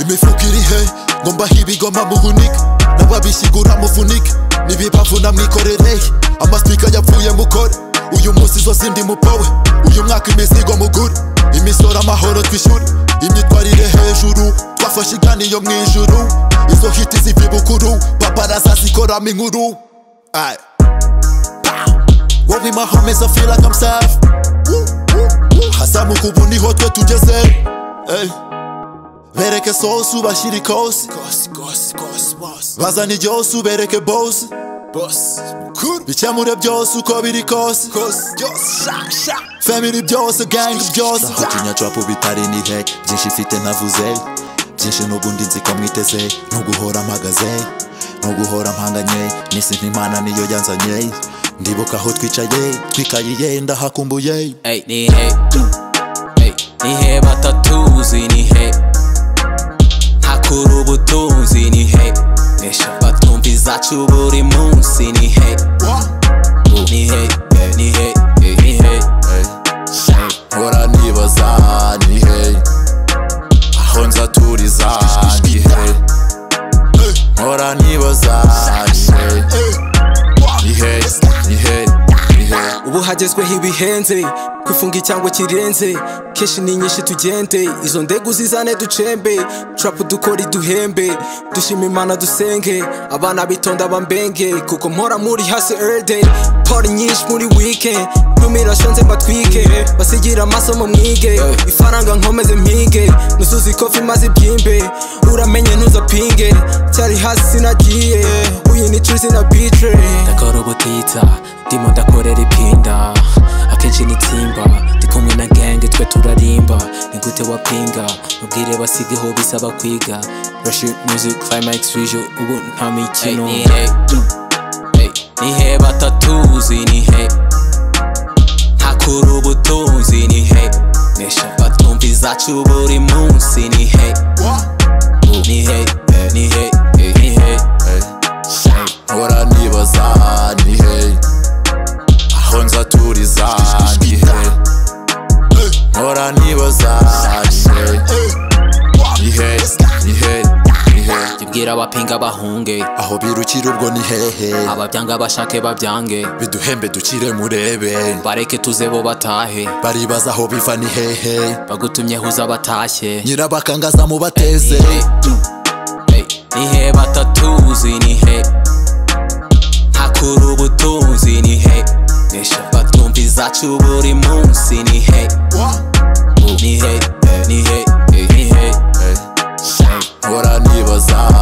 imifukirihe ngombaho ibigoma muhunike n'ababisigura mufunike n'ibibavuna mwikorereye amasipika yapfuye mukore uyu munsi zose ndi mupawe uyu mwaka imizigo mugure imisoro amahoro twishyure imyitwarire hejuru twafashe iganiyo mu ijuru izo hiti ziva ibukuru paparaza zikoramo inkuru Aye. wowe mahomeza fila kamsafu hazamuka ubu niho twe tugeze Ey. bereke sosi ubashyire ikosi bazana ibyose ubereke bosi bikemure byose uko biri kose family byose gangi byose ntahotinya trapu bitari ni heke byinshi ifite ntavuze byinshi n'ubundi nzi ko mwiteze ntuguhora mpagaze ntuguhora mpanganye n'isi ntimana niyo yanzanye ndibuka aho twicaye twikayiye ndahakumbuye Ey, ni he Ey, ni he batatuzi ni he ntakura ubutunzi ni he Esha batumva izacu buri munsi ni he Uh, ni he eh, ni he eh, ni he hora nibaza ni hey aho nzaturiza ni hey hora nibaza ni hey ni hey ni hey ni hey ubu hagezweho ibihenze kwifunga icyango kirenze kenshi ni nyinshi tugende izo ndege uzizane ducembe turapu dukora iduhembe dushima imana dusenge abana bitonda bambenge kuko mpora muri hasi eride pori nyinshi muri wike ntumirashonze mbatwike basigira amasomo mwige ifaranga nkomeze mpige nuzuza ikofi maze ibyimbe uramenye ntuzapinge cyari hasi sinagiye uyu ni curi sinabicire ndakora ubutitsa ndimo ndakorera ipinda akenshi nitsimba ndi kumwe na genge twe turarimba ni gute wapinga mubwire basigeho bisaba kwiga rush music climax visual ubu nta Ey, mikino ni Ey, ni he batatuzi ni he ntakura ubutunzi ni he nesha batumva izacu buri munsi ni he Uh, ni he eh, ni he eh, ni he hora nibaza ni hey aho nzaturiza ni hey hora nibaza ni hey ni hey ni hey ni hey tubwira abapinga bahunge aho birukira ubwo ni hehe ababyanga bashake babyange biduhembe dukire murebe bareke tuze bo batahe baribaza aho biva ni hehe bagutumyeho uza batashye nyirabakangaza mubateze Ey, ni he batatuzi ni he ntakura ubutunzi ni he nesha batumva izacu buri munsi ni he Uh, ni he eh, ni he eh, ni he hora nibaza